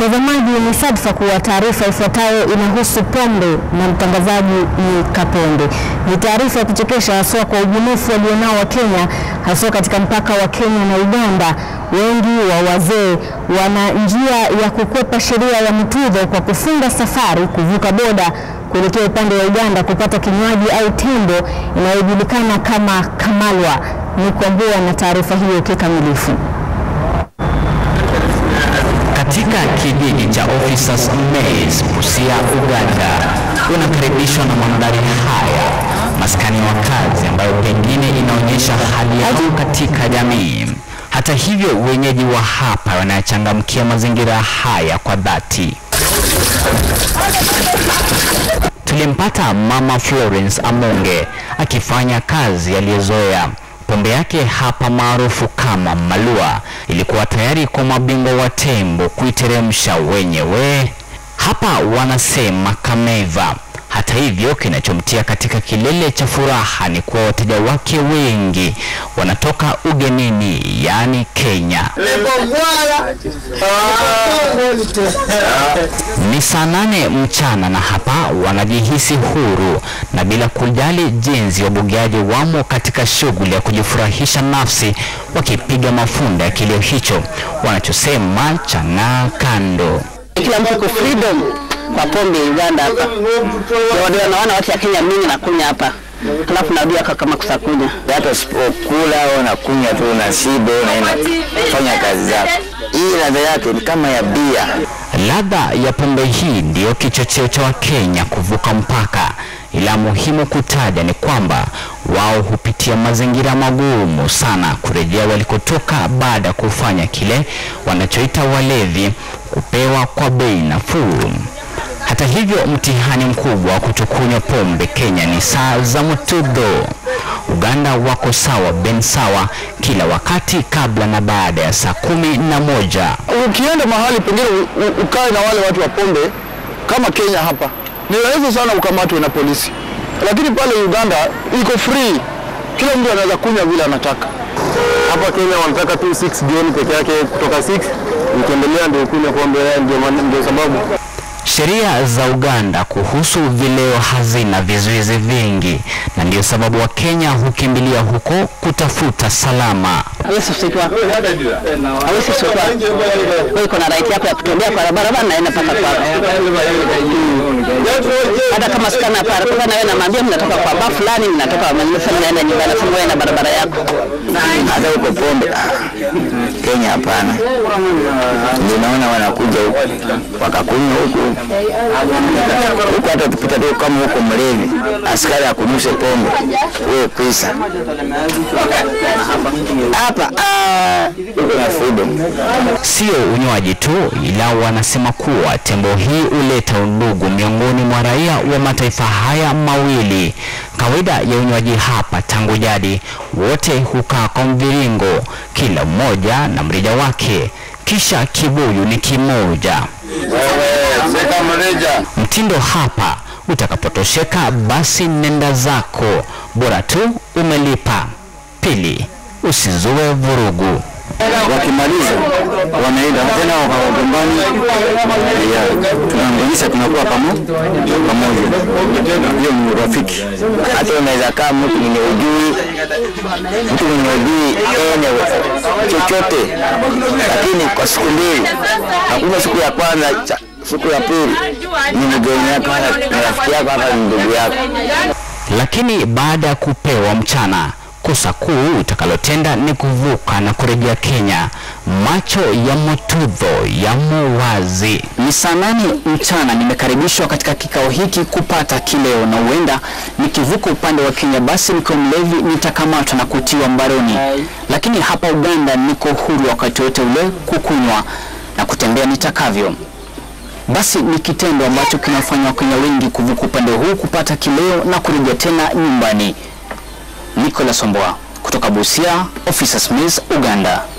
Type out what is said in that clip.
Mtazamaji, ni sadfa kuwa taarifa ifuatayo inahusu pombe na mtangazaji ni Kaponde. Ni taarifa ya kuchekesha haswa kwa ubunifu walionao wa Kenya, haswa katika mpaka wa Kenya na Uganda. Wengi wa wazee wana njia ya kukwepa sheria ya mtudho kwa kufunga safari kuvuka boda kuelekea upande wa Uganda kupata kinywaji au tembo inayojulikana kama kamalwa. Ni kuambua na taarifa hiyo kikamilifu. Katika kijiji cha Officers Maize, Busia, Uganda, unakaribishwa na mandhari haya, maskani ya wakazi ambayo pengine inaonyesha hali yao katika jamii. Hata hivyo, wenyeji wa hapa wanayachangamkia mazingira haya kwa dhati. Tulimpata Mama Florence Amonge akifanya kazi aliyozoea. Pombe yake hapa maarufu kama Malua ilikuwa tayari kwa mabingwa wa tembo kuiteremsha wenyewe. Hapa wanasema kameva. Hata hivyo, kinachomtia katika kilele cha furaha ni kuwa wateja wake wengi wanatoka ugenini, yaani Kenya. Ni saa nane mchana na hapa wanajihisi huru na bila kujali jinsi wabugiaji wamo katika shughuli ya kujifurahisha nafsi, wakipiga mafunda ya kilio hicho wanachosema chang'aa kando. Kila mtu kwa freedom kwa pombe Uganda hapa. Ndio naona watu ya Kenya mingi nakunya hapa. Alafu narudia kama kusakunya. hata usipokula au unakunywa tu na shibe unaenda kufanya kazi zako. Hii ladha yake ni kama ya bia. Ladha ya pombe hii ndiyo kichocheo cha Wakenya kuvuka mpaka, ila muhimu kutaja ni kwamba wao hupitia mazingira magumu sana kurejea walikotoka baada ya kufanya kile wanachoita walevi kupewa kwa bei nafuu. Hata hivyo, mtihani mkubwa wa kutokunywa pombe Kenya ni saa za mtudho. Uganda wako sawa ben sawa kila wakati kabla na baada ya saa kumi na moja. Ukienda mahali pengine u- u- ukae na wale watu wa pombe kama Kenya hapa, ni rahisi sana ukamatwe na polisi, lakini pale Uganda iko free, kila mtu anaweza kunywa vile anataka. Hapa Kenya wanataka tu 6 jioni peke yake, kutoka 6 ukiendelea ndio kunywa pombe, ndio maana- ndio sababu Sheria za Uganda kuhusu vileo hazina vizuizi vingi, na ndiyo sababu Wakenya hukimbilia huko kutafuta salama. Hawezi kusitwa. Hawezi kusitwa. Wewe uko na right yako ya kutembea kwa barabara na enda mpaka kwako. Hata kama sikana hapa, kwa na wewe namwambia mnatoka kwa baa fulani, mnatoka mnasema naenda nyumbani, nasema wewe na barabara yako. Hata huko pombe ah, Kenya hapana. Ndio naona wanakuja huku wakakunywa huku huku, hata tupita tu kama huko mlevi, askari akunyushe pombe, wewe pisa hapa ah, huko na freedom. Sio unywaji tu, ila wanasema kuwa tembo hii huleta undugu miongoni mwa raia wa mataifa haya mawili. Kawaida ya unywaji hapa tangu jadi, wote hukaa kwa mviringo, kila mmoja na mrija wake, kisha kibuyu ni kimoja. Mtindo hapa, utakapotosheka basi nenda zako, bora tu umelipa. Pili, usizue vurugu. wakimaliza wanaenda tena wakagombani, tunaunganisha tunakuwa pamo pamoja. Hiyo ni urafiki. Hata unaweza kaa mtu mwenye ujui mtu mwenye ujui ene chochote, lakini kwa siku mbili, hakuna siku ya kwanza cha- siku ya pili ni mgeni yako, hata ni rafiki yako, hata ni ndugu yako. Lakini baada ya kupewa mchana, kosa kuu utakalotenda ni kuvuka na kurejea Kenya. Macho ya Mutudho yamo wazi. Ni saa nane mchana, nimekaribishwa katika kikao hiki kupata kileo, na huenda nikivuka upande wa Kenya basi nikiwa mlevi nitakamatwa na kutiwa mbaroni, lakini hapa Uganda niko huru wakati wote ule kukunywa na kutembea nitakavyo. Basi ni kitendo ambacho kinafanya Wakenya wengi kuvuka upande huu kupata kileo na kurejea tena nyumbani. Nicholas Omboa kutoka Busia, Officers Mills, Uganda.